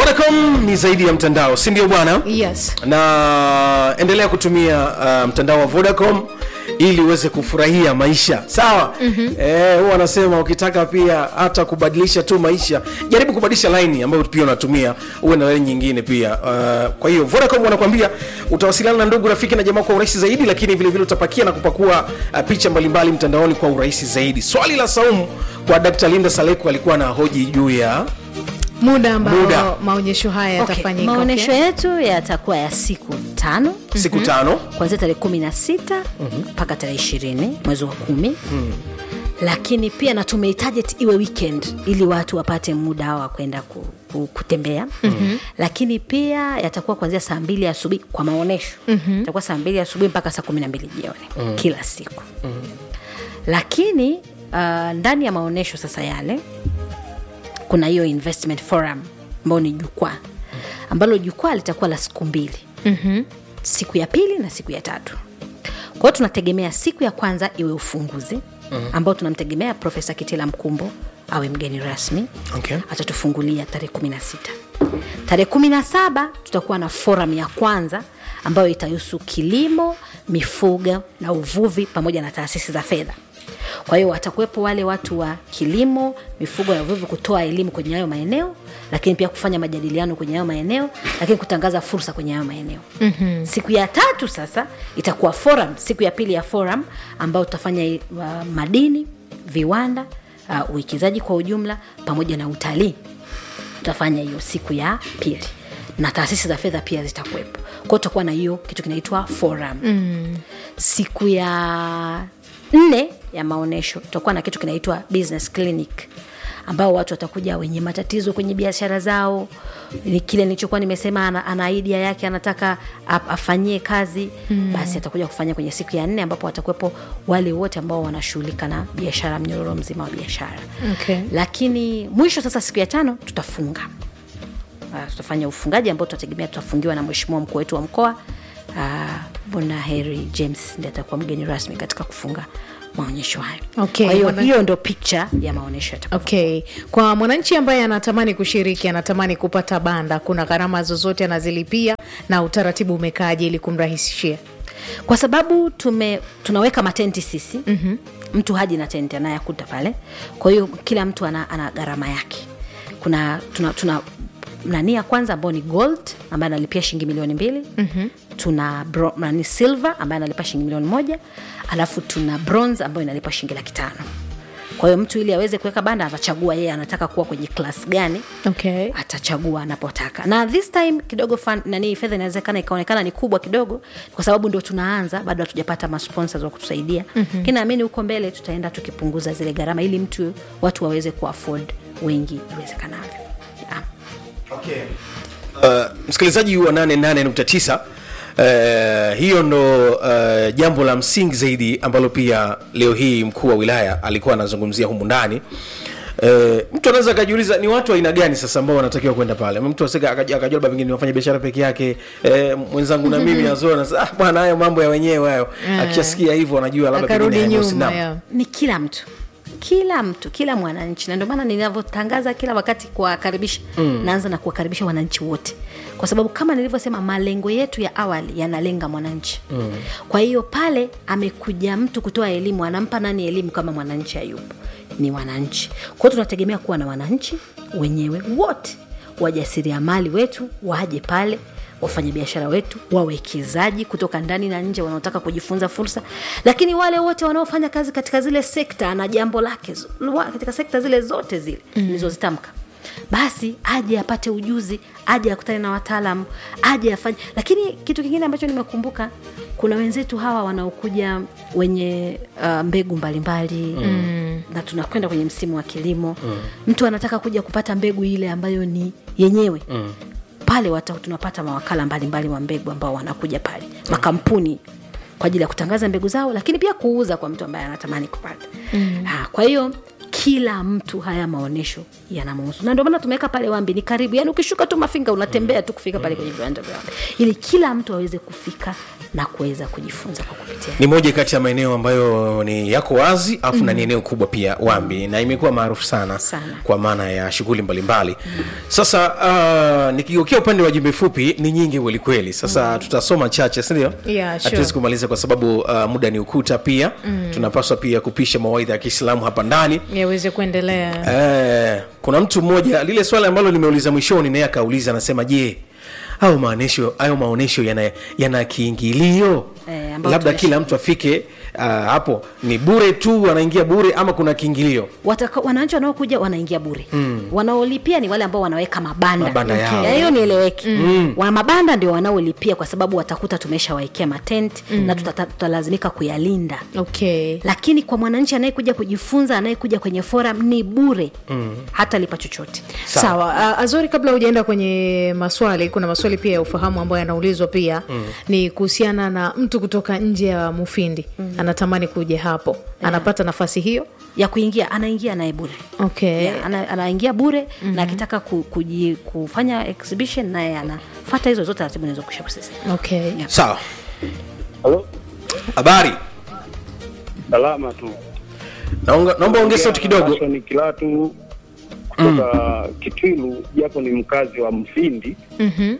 Vodacom ni zaidi ya mtandao, si ndio bwana? yes Na endelea kutumia uh, mtandao wa Vodacom ili uweze kufurahia maisha sawa. mm-hmm. Eh, huwa anasema ukitaka pia hata kubadilisha tu maisha, jaribu kubadilisha line ambayo pia unatumia, uwe na line nyingine pia. Uh, kwa hiyo Vodacom wanakuambia utawasiliana na ndugu, rafiki na jamaa kwa urahisi zaidi, lakini vile vile utapakia na kupakua uh, picha mbalimbali mtandaoni kwa urahisi zaidi. Swali la saumu kwa Dr. Linda Saleku alikuwa na hoji juu ya muda ambao Muda. maonyesho haya Okay, yatafanyika maonyesho okay? yetu yatakuwa ya siku tano siku tano kuanzia tarehe kumi na sita mpaka tarehe ishirini mwezi wa kumi lakini pia na tumehitaji iwe weekend ili watu wapate muda wa kwenda ku, ku, kutembea mm-hmm. lakini pia yatakuwa kuanzia saa mbili asubuhi kwa maonyesho mm-hmm. itakuwa saa mbili asubuhi mpaka saa kumi na mbili jioni mm-hmm. kila siku mm-hmm. lakini uh, ndani ya maonyesho sasa yale kuna hiyo investment forum ambayo ni jukwaa ambalo jukwaa litakuwa la siku mbili Mhm. siku ya pili na siku ya tatu kwa hiyo tunategemea siku ya kwanza iwe ufunguzi ambao tunamtegemea profesa kitila mkumbo awe mgeni rasmi Okay. atatufungulia tarehe kumi na sita tarehe kumi na saba tutakuwa na forum ya kwanza ambayo itahusu kilimo mifugo na uvuvi pamoja na taasisi za fedha kwa hiyo watakuwepo wale watu wa kilimo mifugo na uvuvi kutoa elimu kwenye hayo maeneo lakini pia kufanya majadiliano kwenye hayo maeneo lakini kutangaza fursa kwenye hayo maeneo mm-hmm. siku ya tatu sasa itakuwa forum siku ya pili ya forum ambayo tutafanya uh, madini viwanda uh, uwekezaji kwa ujumla pamoja na utalii tutafanya hiyo siku ya pili na taasisi za fedha pia zitakuwepo kwao tutakuwa na hiyo kitu kinaitwa forum mm. siku ya nne ya maonyesho tutakuwa na kitu kinaitwa business clinic ambao watu watakuja wenye matatizo kwenye biashara zao ni kile nilichokuwa nimesema ana, ana idea yake anataka ap- afanyie kazi mm. basi atakuja kufanya kwenye siku ya nne ambapo watakuwepo wale wote ambao wanashughulika na biashara mnyororo mzima wa biashara Okay. lakini mwisho sasa siku ya tano tutafunga uh, tutafanya ufungaji ambao tutategemea tutafungiwa na mheshimiwa mkuu wetu wa mkoa uh, bwana heri james ndi atakuwa mgeni rasmi katika kufunga maonyesho hayo Okay, kwa hiyo wana- hiyo ndo picha ya maonyesho yatakuwa okay kwa mwananchi ambaye anatamani kushiriki anatamani kupata banda kuna gharama zozote anazilipia na utaratibu umekaaje ili kumrahisishia kwa sababu tume tunaweka matenti sisi mm-hmm. mtu haji na tenti anayakuta pale kwa hiyo kila mtu ana, ana gharama yake kuna tuna, tuna nani ya kwanza ambao ni gold ambaye analipia shilingi milioni mbili mm-hmm. tuna bro, nani silver ambaye analipa shilingi milioni moja alafu tuna bronze ambayo inalipa shilingi laki tano kwa hiyo mtu ili aweze kuweka banda atachagua yeye anataka kuwa kwenye klas gani okay atachagua anapotaka na this time kidogo fan, nani fedha inawezekana ikaonekana ni kubwa kidogo kwa sababu ndo tunaanza bado hatujapata masponsors wa kutusaidia mm-hmm. lakini naamini huko mbele tutaenda tukipunguza zile gharama ili mtu watu waweze kuafford wengi iwezekanavyo yeah. Okay. Uh, msikilizaji wa 88.9 uh, hiyo ndo uh, jambo la msingi zaidi ambalo pia leo hii mkuu wa wilaya alikuwa anazungumzia humu ndani Uh, mtu anaweza akajiuliza ni watu wa aina gani sasa ambao wanatakiwa kwenda pale mtu asika akaja- akajua labda pengine ni wafanya biashara peke yake eh, mwenzangu na mimi azona ah, bwana hayo mambo ya wenyewe hayo akishasikia hivyo anajua labda akarudi pengine hayahusu. nyuma Naam. yeah. ni kila mtu kila mtu kila mwananchi na ndio maana ninavyotangaza kila wakati kuwakaribisha mm. naanza na kuwakaribisha wananchi wote kwa sababu kama nilivyosema malengo yetu ya awali yanalenga mwananchi mm. kwa hiyo pale amekuja mtu kutoa elimu anampa nani elimu kama mwananchi hayupo ni wananchi kwao tunategemea kuwa na wananchi wenyewe wote wajasiriamali wetu waje pale wafanyabiashara wetu wawekezaji kutoka ndani na nje wanaotaka kujifunza fursa lakini wale wote wanaofanya kazi katika zile sekta na jambo lake zo- wa- katika sekta zile zote zile nilizozitamka basi aje apate ujuzi aje akutane na wataalamu aje afanye lakini kitu kingine ambacho nimekumbuka kuna wenzetu hawa wanaokuja wenye uh, mbegu mbalimbali mm. na tunakwenda kwenye msimu wa kilimo mm. mtu anataka kuja kupata mbegu ile ambayo ni yenyewe mm pale wata, tunapata mawakala mbalimbali wa mbegu ambao wanakuja pale makampuni kwa ajili ya kutangaza mbegu zao lakini pia kuuza kwa mtu ambaye anatamani kupata mm. ha, kwa hiyo kila mtu haya maonyesho yanamhusu na ndio maana tumeweka pale wambi ni karibu yani ukishuka tu mafinga unatembea tu kufika pale kwenye viwanja vya wambi ili kila mtu aweze kufika na kuweza kujifunza kwa kupitia ni moja kati ya maeneo ambayo ni yako wazi afu mm. na ni eneo kubwa pia wambi na imekuwa maarufu sana, Sana. kwa maana ya shughuli mbalimbali mm. sasa uh, nikigeukia upande wa jumbe fupi ni nyingi kwelikweli sasa mm. tutasoma chache sindio Yeah, sure. hatuwezi kumaliza kwa sababu uh, muda ni ukuta pia mm. tunapaswa pia kupisha mawaidha ya kiislamu hapa ndani yaweze kuendelea Eh, kuna mtu mmoja lile swali ambalo nimeuliza mwishoni naye akauliza anasema je au maonesho hayo maonesho yana, yana kiingilio Eh, ambayo labda tumesh- kila mtu afike uh, hapo ni bure tu anaingia bure ama kuna kiingilio Wataka, wananchi wanaokuja wanaingia bure mm. wanaolipia ni wale ambao wanaweka mabanda, Mabanda yao. Ya hiyo nieleweki mm. wa mabanda ndio wanaolipia kwa sababu watakuta tumeshawawekea matent mm. na tutata- tutalazimika kuyalinda okay lakini kwa mwananchi anayekuja kujifunza anayekuja kwenye forum ni bure mm. hata lipa chochote sawa uh, azori kabla hujaenda kwenye maswali kuna maswali pia ya ufahamu ambayo yanaulizwa pia mm. ni kuhusiana na mtu kutoka nje ya mufindi mm. anatamani kuja hapo yeah. anapata nafasi hiyo ya kuingia anaingia naye bure okay yeah, ana, anaingia bure mm-hmm. na akitaka ku, kuji, kufanya exhibition naye anafata hizo zote taratibu nizokusha kusisema okay Yeah. sawa Halo, habari salama tu. Naunga- naomba ongea sauti kidogo Nashoni Kilatu kutoka Kitwilu, japo ni mkazi wa Mfindi. Mhm.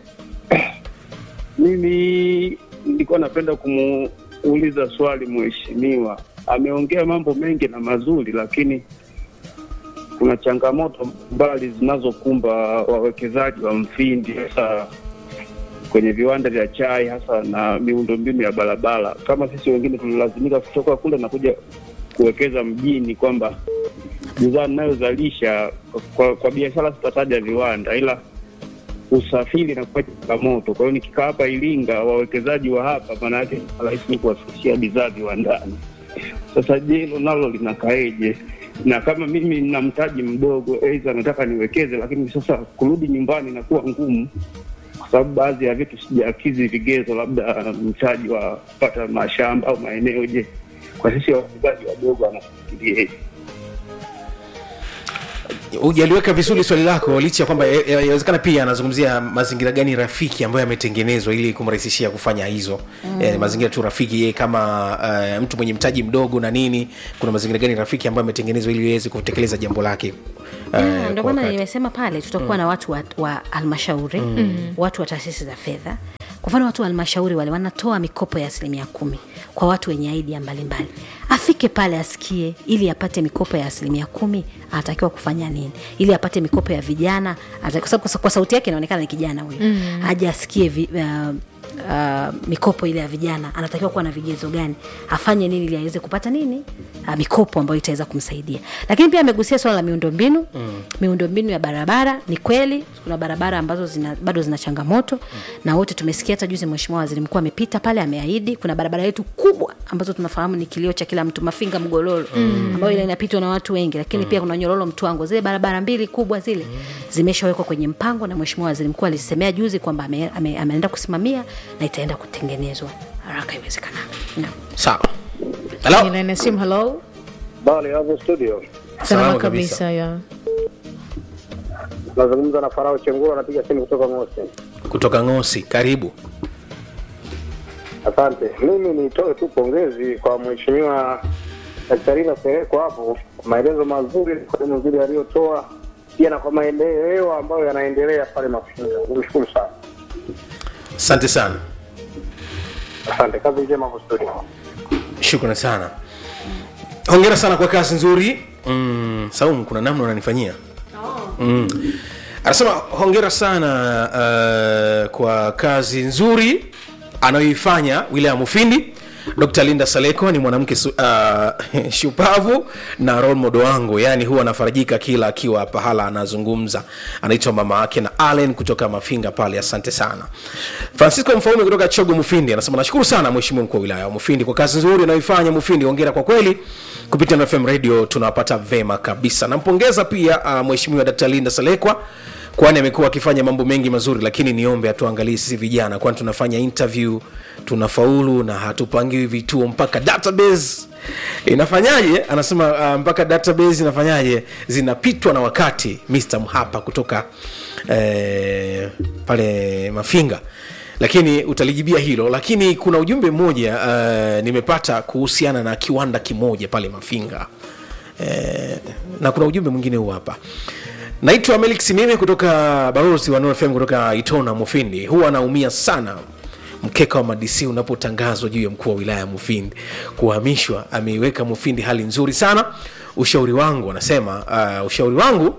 Mimi nilikuwa napenda kumuuliza swali mheshimiwa. Ameongea mambo mengi na mazuri, lakini kuna changamoto mbali zinazokumba wawekezaji wa Mfindi, hasa kwenye viwanda vya chai, hasa na miundombinu ya barabara. Kama sisi wengine tulilazimika kutoka kule na kuja kuwekeza mjini, kwamba bidhaa ninayozalisha kwa, kwa biashara sitataja viwanda, ila usafiri na kuwa changamoto. Kwa hiyo nikikaa hapa Iringa, wawekezaji wa hapa, maana yake rahisi ni kuwafikishia bidhaa viwandani. Sasa je, hilo nalo linakaeje? Na kama mimi nina mtaji mdogo, aidha nataka niwekeze, lakini sasa kurudi nyumbani inakuwa ngumu, kwa sababu baadhi ya vitu sijakidhi vigezo, labda mtaji wa kupata mashamba au maeneo. Je, kwa sisi wawekezaji wadogo wanafikiria hujaliweka vizuri swali lako licha ya kwamba ya- ya- yawezekana pia anazungumzia mazingira gani rafiki ambayo yametengenezwa ili kumrahisishia kufanya hizo mm. eh, mazingira tu rafiki yeye kama uh, mtu mwenye mtaji mdogo na nini kuna mazingira gani rafiki ambayo yametengenezwa ili iweze kutekeleza jambo lake uh, Yeah, ndio kwa maana wakati. nimesema pale tutakuwa na watu wa, wa halmashauri watu wa taasisi za fedha kwa mfano watu wa halmashauri wale wanatoa mikopo ya asilimia kumi kwa watu wenye idea mbalimbali afike pale asikie ili apate mikopo ya asilimia kumi anatakiwa kufanya nini ili apate mikopo ya vijana ata- kwa sababu kwa sauti yake inaonekana ni kijana huyu mm. aje asikie vi, uh, uh, mikopo ile ya vijana anatakiwa kuwa na vigezo gani afanye nini ili aweze kupata nini uh, mikopo ambayo itaweza kumsaidia lakini pia amegusia swala la miundombinu mm. miundombinu ya barabara ni kweli kuna barabara ambazo zina, bado zina changamoto mm. na wote tumesikia hata juzi mheshimiwa waziri mkuu amepita pale ameahidi kuna barabara yetu kubwa ambazo tunafahamu ni kilio cha kila mtu mafinga mgololo mm. ambayo ile inapitwa na watu wengi lakini mm. pia kuna nyororo mtwango zile barabara mbili kubwa zile mm. zimeshawekwa kwenye mpango na mheshimiwa waziri mkuu alisemea juzi kwamba ame, ame, ameenda kusimamia na itaenda kutengenezwa haraka iwezekanavyo Naam. sawa halo Line ya simu hello Bali hapo studio salama Salama kabisa ya nazungumza na Farao Chenguro, anapiga simu kutoka Mosi. kutoka ngosi karibu Asante. Mimi nitoe tu pongezi kwa mheshimiwa Daktarina Sereko hapo kwa maelezo mazuri, kwa elimu nzuri aliyotoa, pia na kwa maendeleo ambayo yanaendelea pale Mafinga. Nikushukuru sana, asante sana asante. Kazi njema hapo studio. shukrani sana hongera sana kwa kazi nzuri mm, saumu kuna namna unanifanyia mm. anasema hongera sana uh, kwa kazi nzuri anayoifanya wilaya ya mufindi dr linda saleko ni mwanamke su, uh, shupavu na role model wangu yani huwa anafarajika kila akiwa pahala anazungumza anaitwa mama yake na allen kutoka mafinga pale asante sana francisco mfaume kutoka chogo mufindi anasema nashukuru sana mheshimiwa mkuu wa wilaya wa mufindi kwa kazi nzuri anayoifanya mufindi hongera kwa kweli kupitia na fm radio tunawapata vema kabisa nampongeza pia uh, mheshimiwa dkt linda salekwa kwani amekuwa akifanya mambo mengi mazuri lakini niombe atuangalie sisi vijana kwani tunafanya interview tunafaulu na hatupangiwi vituo mpaka database inafanyaje anasema uh, mpaka database inafanyaje zinapitwa na wakati mr mhapa kutoka eh, pale mafinga lakini utalijibia hilo lakini kuna ujumbe mmoja uh, nimepata kuhusiana na kiwanda kimoja pale mafinga eh, na kuna ujumbe mwingine huu hapa naitwa melik simime kutoka barosi wa Nuru fm kutoka itona mufindi huwa anaumia sana mkeka wa madc unapotangazwa juu ya mkuu wa wilaya ya mufindi kuhamishwa ameiweka mufindi hali nzuri sana ushauri wangu anasema uh, ushauri wangu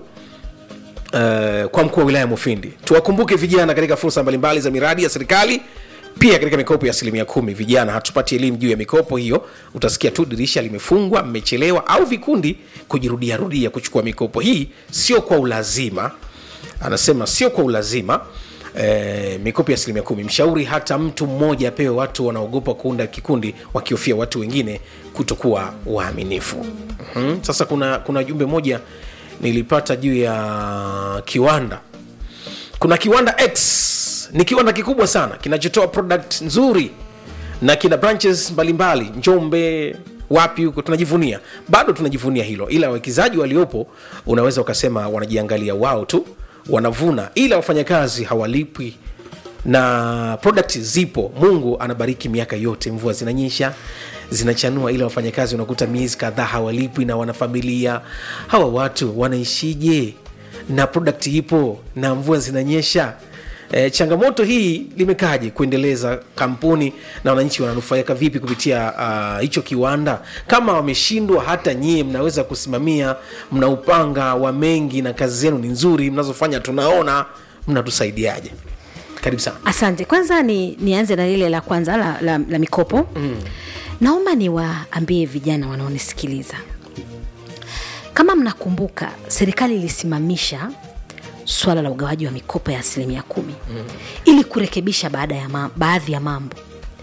uh, kwa mkuu wa wilaya ya Mufindi. Tuwakumbuke vijana katika fursa mbalimbali za miradi ya serikali, pia katika mikopo ya asilimia kumi. Vijana hatupati elimu juu ya mikopo hiyo, utasikia tu dirisha limefungwa, mmechelewa, au vikundi kujirudia rudia kuchukua mikopo hii. Sio kwa ulazima, anasema sio kwa ulazima. E, mikopo ya asilimia kumi. Mshauri hata mtu mmoja apewe. Watu wanaogopa kuunda kikundi wakihofia watu wengine kutokuwa waaminifu. mm-hmm. Sasa kuna kuna jumbe moja nilipata juu ya kiwanda kuna kiwanda x ni kiwanda kikubwa sana kinachotoa product nzuri na kina branches mbalimbali njombe wapi huko tunajivunia bado tunajivunia hilo ila wawekezaji waliopo unaweza ukasema wanajiangalia wao tu wanavuna ila wafanyakazi hawalipwi na product zipo mungu anabariki miaka yote mvua zinanyesha zinachanua ila wafanyakazi unakuta miezi kadhaa hawalipwi na wanafamilia hawa watu wanaishije na product ipo na mvua zinanyesha E, changamoto hii limekaje kuendeleza kampuni na wananchi wananufaika vipi kupitia ah, hicho uh, kiwanda kama wameshindwa hata nyie mnaweza kusimamia mna upanga wa mengi na kazi zenu ni nzuri mnazofanya tunaona mnatusaidiaje karibu sana asante kwanza ni nianze na lile la kwanza la, la, la mikopo mm. naomba niwaambie vijana wanaonisikiliza kama mnakumbuka serikali ilisimamisha swala la ugawaji wa mikopo ya asilimia kumi mm. ili kurekebisha baada ya ma, baadhi ya mambo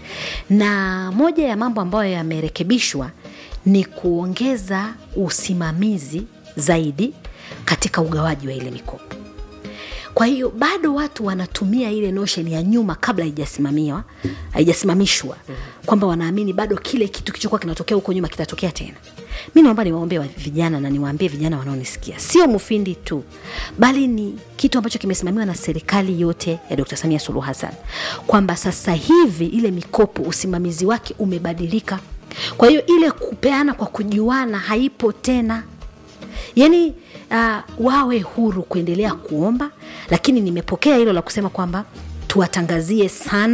na moja ya mambo ambayo yamerekebishwa ni kuongeza usimamizi zaidi katika ugawaji wa ile mikopo kwa hiyo bado watu wanatumia ile notion ya nyuma kabla haijasimamiwa haijasimamishwa kwamba wanaamini bado kile kitu kilichokuwa kinatokea huko nyuma kitatokea tena mi naomba niwaombee wa- vijana na niwaambie vijana wanaonisikia sio mufindi tu bali ni kitu ambacho kimesimamiwa na serikali yote ya dr samia suluhu hassan kwamba sasa hivi ile mikopo usimamizi wake umebadilika kwa hiyo ile kupeana kwa kujuana haipo tena yani uh, wawe huru kuendelea kuomba lakini nimepokea hilo la kusema kwamba tuwatangazie sana